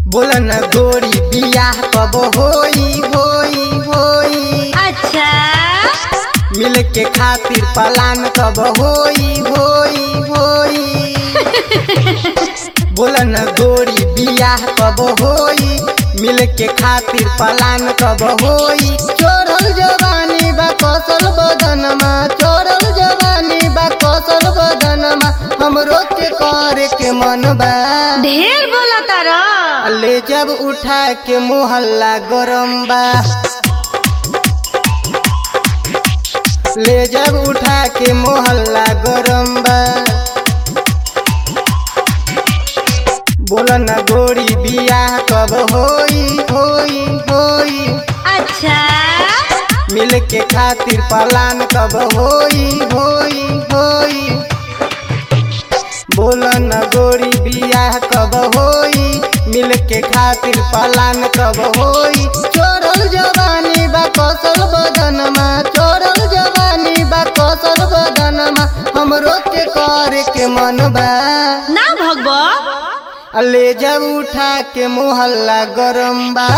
बोलन गोरी बियाह कब होई होई होई अच्छा मिल के खातिर पलान कब होई होई होई बोलन गोरी बियाह कब होई मिल के खातिर पलान कब होई चोरल जवानी बा कौशल बदनमा चोरल जवानी बा कौशल बदनमा हमरो के करे के मन बा ढेर बोला तारा ले जब उठा के मोहल्ला गरम बा ले जब उठा के मोहल्ला गरम बा बोलन गोरी बियाह कब होई होई होई अच्छा मिल के खातिर पलान कब होई होई होई बोलन गोरी बियाह कब होई मिल के खातिर पलान कब होई चोरल जवानी बा कौशल बदनमा चोरल जवानी बा कौशल बदनमा हमरो के करे के मन बा ना भगवा ले जब उठा के मोहल्ला गरम बा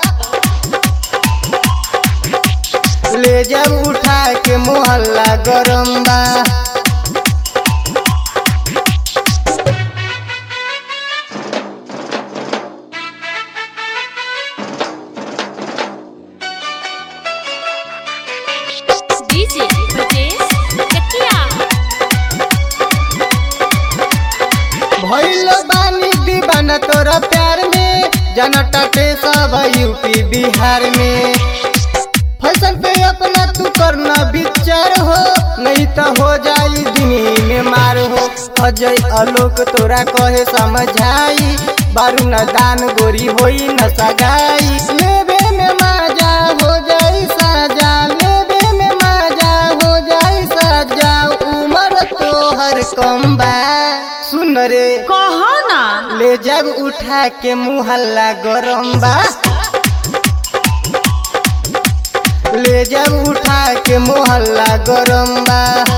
ले जब उठा के मोहल्ला गरम बा डीजे ब्रजेश चकिया भइल बानी दीवाना तोरा प्यार में जनटे सब यूपी बिहार में फैशन पे अपना तू करना विचार हो नहीं तो हो जाई दिनी में मार हो अजय आलोक तोरा कहे समझाई बारू न दान गोरी होई न सगाई लेबे में मजा हो जाई साजा लेबे में मजा हो जाई साजा उम्र तोहर कम बा सुन रे कहो ना ले जब उठा के मुहल्ला गरम बा ले जब उठा के मोहल्ला गरम बा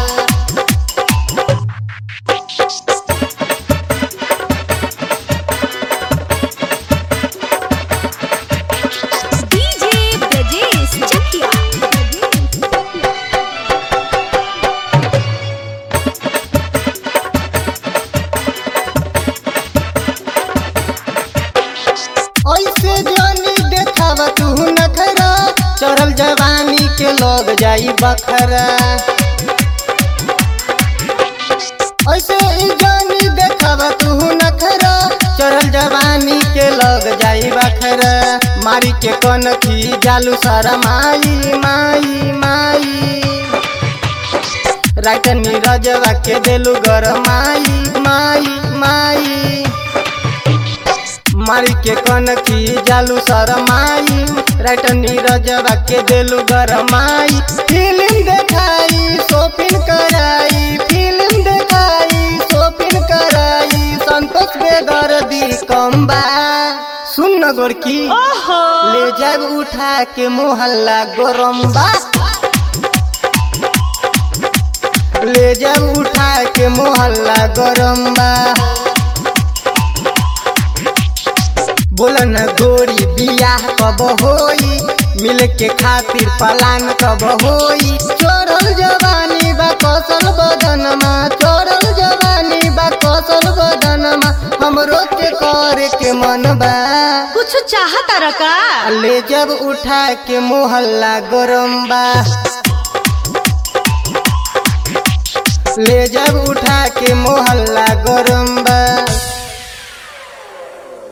डीजे ब्रजेश चकिया ऐसे जानी देखावा तू नखरा चढ़ल जवानी के लोग जाई बखरा ऐसे ही जानी देखावा तू नखरा चढ़ल जवानी के लोग जाई बखरा मारी के कनखी जालू सारा माई माई माई राइट नीरजवा के देलू गर माई माई माई मारी के कनखी जालू शरमाई राइट नीरजवा के देलू गरमाई फिल्म देखाई शॉपिंग कराई फिल्म देखाई शॉपिंग कराई संतोष बेदर्दी कम बा सुन न गोरकी ओहो ले जब उठा के मोहल्ला गरम बा ले जब उठा के मोहल्ला गरम बा बोलन गोरी बियाह कब होई मिल के खातिर पलान कब होई चोरल जवानी बा कौशल बदनमा चोरल जवानी बा कौशल बदनमा हमरो के करे के मन बा कुछ चाहता रका ले जब उठा के मोहल्ला गरम बा ले जब उठा के मोहल्ला गरम बा